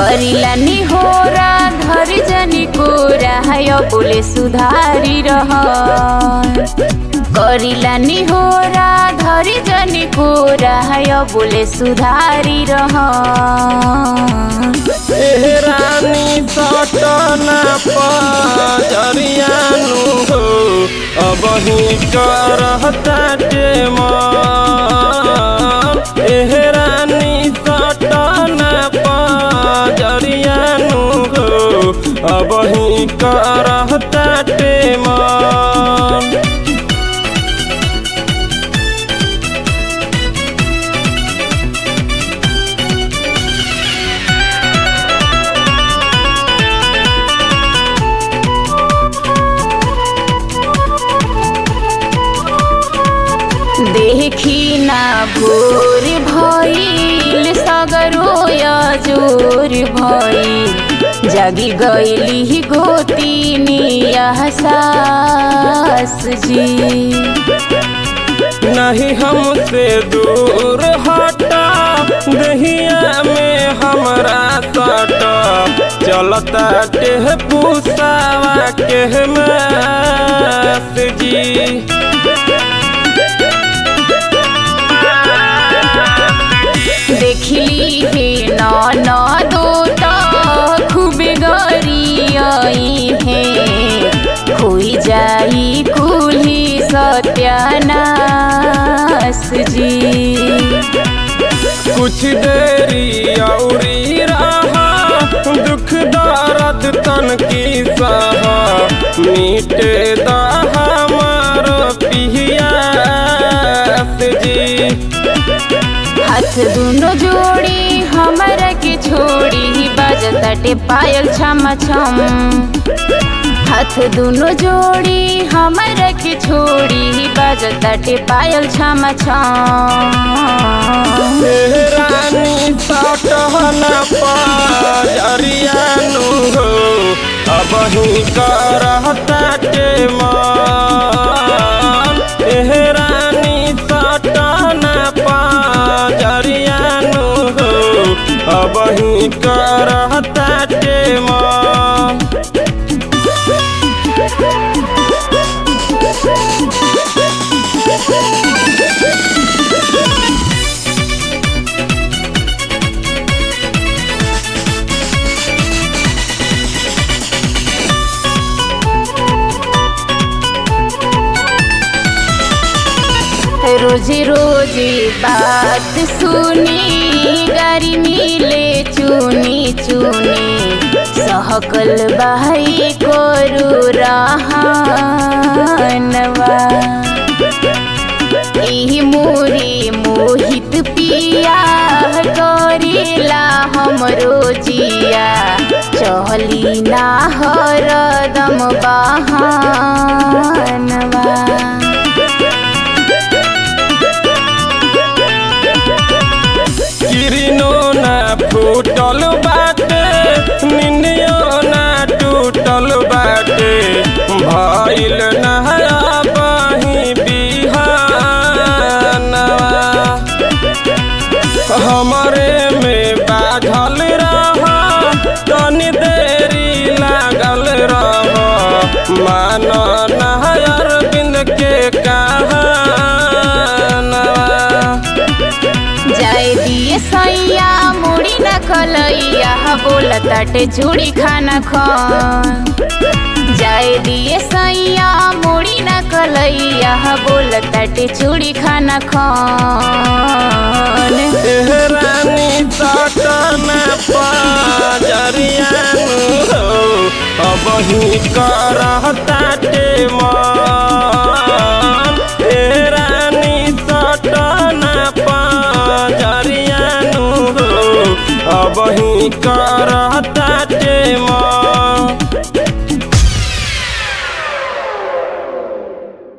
करिला निहोरा घर जनी कोरा है बोले सुधारी रह करिला निहोरा धरी जनी कोरा है बोले सुधारी रह एह रानी सटना पजरियानु हो अब ही करहता मन एह रानी सटना पजरियानु हो अब ही करहता मन देखी ना भोर भइल सगरो जोर भइल जागी गईली गोतीनी सास जी नहीं हमसे दूर हटा दहिया में हमरा सटा चलता टेह पूसावा के मास जी देखली हे न दो खूबे गरी हे खोई जाई कुली सत्यानाश जी कुछ देरी औरी रहा दुख दर्द तन की सहा मीटे दा हमार पियास जी हाथ दुनो जोड़ी हमरा के छोड़ी बजताटे पायल छम छम हाथ दुनो जोड़ी हमरा के छोड़ी बजताटे पायल छम छम एह रानी सटहना पजरियानु हो अब ही करहता के मन एह रानी सटहना पजरियानु हो अब ही करहता के मन रोजे रोजे बात सुनी गारी मिले चुनी चुनी सहकल बाई कोरु रहानवा ई मोरी मोहित पिया करेला हमरो जिया चहली ना हरदम बहानवा किरिनो ना फूटल बाटे निंदियो ना टूटल बाटे भइल नहरा बही बिहानवा हमरे में बाझल रह तनी देरी लागल रह मान नहर बिंद के कहानवा जाए दिए सैया मुड़ी न खलैया बोलताटे चूड़ी खाना खान जाए दिए सैया मुड़ी न कलैया बोलताटे चूड़ी खाना खान एह रानी सटना पजरियानु हो अब ही करहता के मन एह रानी सटना पजरियानु हो अब ही करहता